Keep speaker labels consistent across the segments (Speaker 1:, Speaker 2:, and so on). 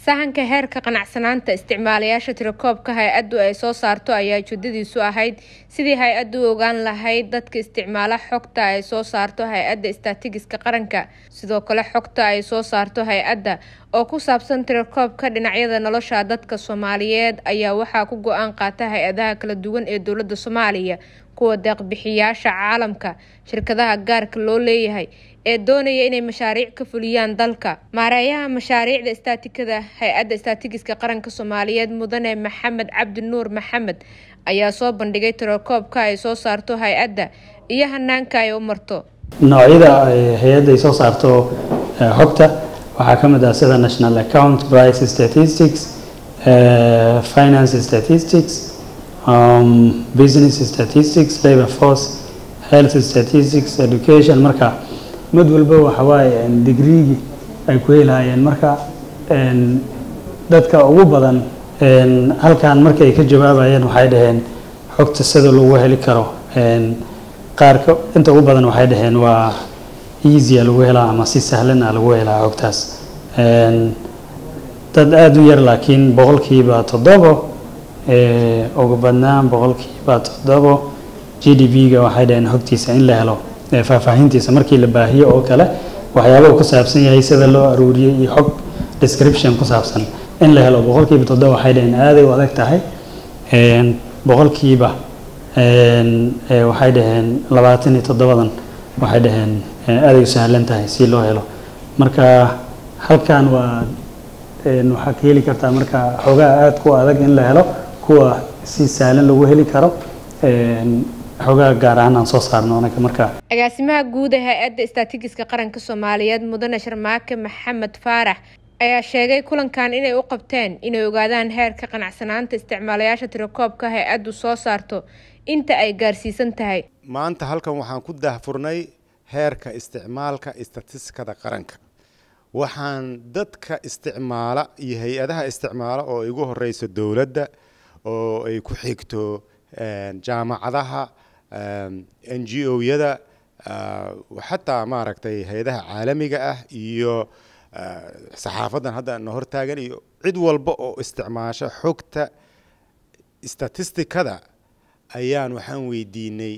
Speaker 1: sahanka heerka qanacsanaanta isticmaalayaasha tirakoobka hay-addu ay soo saarto ayaa ujeedadiisu ahayd sidii hay-addu u ogaan lahayd dadka isticmaala xogta ay soo saarto hay-adda istaatigiska qaranka sidoo kale xogta ay soo saarto hay-adda oo ku saabsan tirakoobka dhinacyada nolosha dadka soomaaliyeed ayaa waxaa ku go-aan qaata hay-adaha kala duwan ee dowladda soomaaliya kuwa deeqbixiyaasha caalamka shirkadaha gaarka loo leeyahay ee doonaya inay mashaariic ka fuliyaan dalka maareeyaha mashaariicda istaatikada hay-adda istaatigiska qaranka soomaaliyeed mudane maxamed cabdi nuur maxamed ayaa soo bandhigay tirakoobka ay soo saarto hay-adda iyo hanaanka ay u marto
Speaker 2: noocyada hay-adda ay soo saarto xogta waxaa ka mid ah sida national account price statistics finance statistics um, business statistics labor force health statistics education marka mid walba waxawaaye digreegii ay ku helaayeen marka dadka ugu badan halkan markay ka jawaabayeen waxay dhaheen xogta sida lagu heli karo qaarka inta ugu badan waxay dhaheen waa easya lagu helaa ama si sahlan a lagu helaa xogtaas dad aada u yar laakiin boqolkiiba toddobo ugu badnaan boqolkiiba toddobo g d p-ga waxay dhaheen xogtiisa in la helo faahfaahintiisa markii la baahiyo oo kale waxyaaba uu ku saabsan yahay sida loo aruuriyey iyo xog description ku saabsan in la helo boqolkiiba toddoba waxay dhaheen aaday u adag tahay boqolkiiba waxay dhaheen labaatan iyo toddobadan waxay dhaheen aaday u sahlan tahay si loo helo marka halkan waa waxaa ka heli kartaa marka xogaha aada ku adag in la helo kuwa si sahlan lagu heli karo xogaha gaar ahaan aan soo saarno anaga marka
Speaker 1: agaasimaha guud ee hay-adda istaatigiska qaranka soomaaliyeed mudane sharmaake maxamed faarax ayaa sheegay kulankan inay u qabteen inay ogaadaan heerka qanacsanaanta isticmaalayaasha tirakoobka hay-addu soo saarto inta ay gaarsiisan tahay
Speaker 3: maanta halkan waxaan ku daahfurnay heerka isticmaalka istatistikada qaranka waxaan dadka isticmaala iyo hay-adaha isticmaala oo igu horeyso dowladda oo ay ku xigto jaamacadaha n g o-yada xataa maaragtay hay-adaha caalamiga ah iyo saxaafadan hadda na hortaagan iyo cid walba oo isticmaasho xogta statistikada ayaan waxaan weydiinay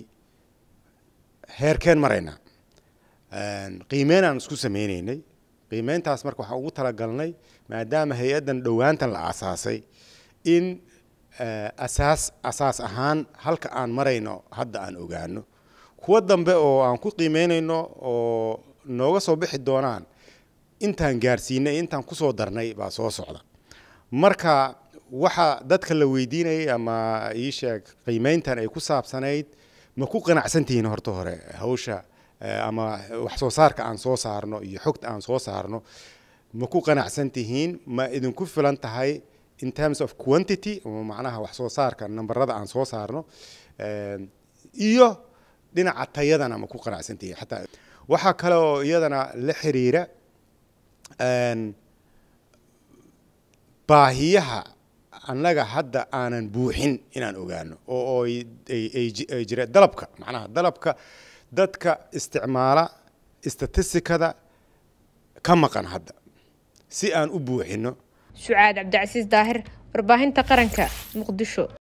Speaker 3: heerkeen maraynaa qiimeyn aan isku sameyneynay qiimeyntaas marka waxaan ugu talagalnay maadaama hay-addan dhowaantan la aasaasay in asaas asaas ahaan halka aan marayno hadda aan ogaano kuwa dambe oo aan ku qiimeynayno oo nooga soo bixi doonaan intaan gaarsiinay intaan kusoo darnay baa soo socda marka waxa dadka la weydiinayay ama ii sheeg qiimeyntan ay ku saabsanayd ma ku qanacsantihiin horta hore hawsha ama wax soo saarka aan soo saarno iyo xogta aan soo saarno ma ku qanacsan tihiin ma idinku filan tahay in terms of quantity macnaha wax soo saarka nambarada aan soo saarno iyo dhinaca tayadana ma ku qanacsan tihiin xataa waxaa kale oo iyadana la xiriira baahiyaha annaga hadda aanan buuxin inaan ogaano oo ay jira dalabka macnaha dalabka dadka isticmaala statistikada ka maqan hadda si aan u buuxino
Speaker 1: sucaad cabdicasiis daahir warbaahinta qaranka muqdisho